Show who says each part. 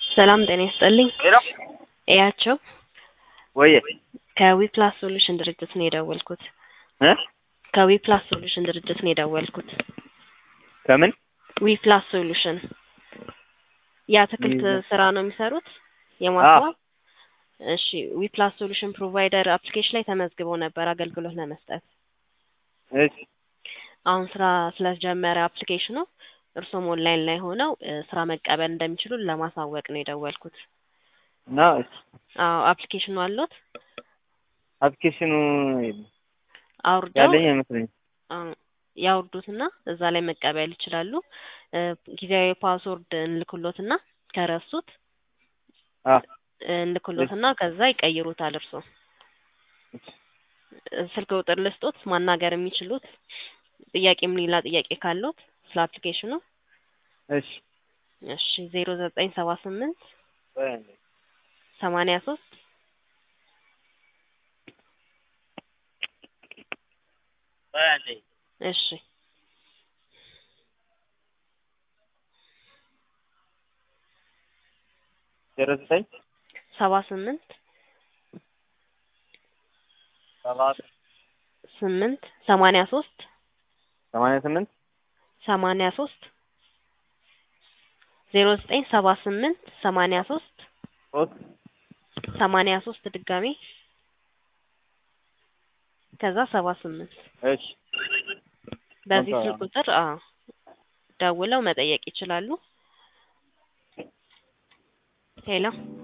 Speaker 1: ሰላም ጤና ይስጥልኝ።
Speaker 2: ሄሎ
Speaker 1: እያቸው
Speaker 2: ወየ
Speaker 1: ከዊፕላስ ሶሉሽን ድርጅት ነው የደወልኩት።
Speaker 2: እ
Speaker 1: ከዊፕላስ ሶሉሽን ድርጅት ነው የደወልኩት።
Speaker 2: ከምን
Speaker 1: ዊፕላስ ሶሉሽን የአትክልት
Speaker 2: ዊፕላስ-
Speaker 1: ስራ ነው የሚሰሩት የማስዋብ። እሺ ዊፕላስ ሶሉሽን ፕሮቫይደር አፕሊኬሽን ላይ ተመዝግበው ነበር አገልግሎት ለመስጠት።
Speaker 2: እሺ
Speaker 1: አሁን ስራ ስለጀመረ አፕሊኬሽኑ እርሶም ኦንላይን ላይ ሆነው እ፣ ስራ መቀበል እንደሚችሉ ለማሳወቅ ነው የደወልኩት።
Speaker 2: እና እሺ
Speaker 1: አዎ አፕሊኬሽኑ አሎት?
Speaker 2: አፕሊኬሽኑ የለም።
Speaker 1: አውርደው
Speaker 2: ያለኝ አይመስለኝም።
Speaker 1: አዎ፣ ያውርዱትና እዛ ላይ መቀበል ይችላሉ። እ፣ ጊዜያዊ ፓስወርድ እንልክሎትና ከረሱት
Speaker 2: አ
Speaker 1: እ፣ እንልክሎትና ከዛ ይቀይሩታል እርሶ እ፣ ስልክ ቁጥር ልስጦት ማናገር የሚችሉት ጥያቄም ሌላ ጥያቄ ካሎት ስለ አፕሊኬሽኑ
Speaker 2: እሺ
Speaker 1: እሺ ዜሮ ዘጠኝ ሰባ ስምንት
Speaker 2: ቆይ አንዴ።
Speaker 1: ሰማንያ ሶስት
Speaker 2: ቆይ አንዴ።
Speaker 1: እሺ
Speaker 2: ዜሮ ዘጠኝ
Speaker 1: ሰባ ስምንት
Speaker 2: ሰባት
Speaker 1: ስምንት ሰማንያ ሶስት
Speaker 2: ሰማንያ ስምንት
Speaker 1: ሰማንያ ሶስት ዜሮ ዘጠኝ ሰባ ስምንት ሰማንያ ሶስት
Speaker 2: ሶስት
Speaker 1: ሰማንያ ሶስት ድጋሜ ከዛ ሰባ ስምንት
Speaker 2: እሺ
Speaker 1: በዚህ
Speaker 2: ኦኬ።
Speaker 1: ስልክ ቁጥር አዎ ደውለው መጠየቅ ይችላሉ። ሄሎ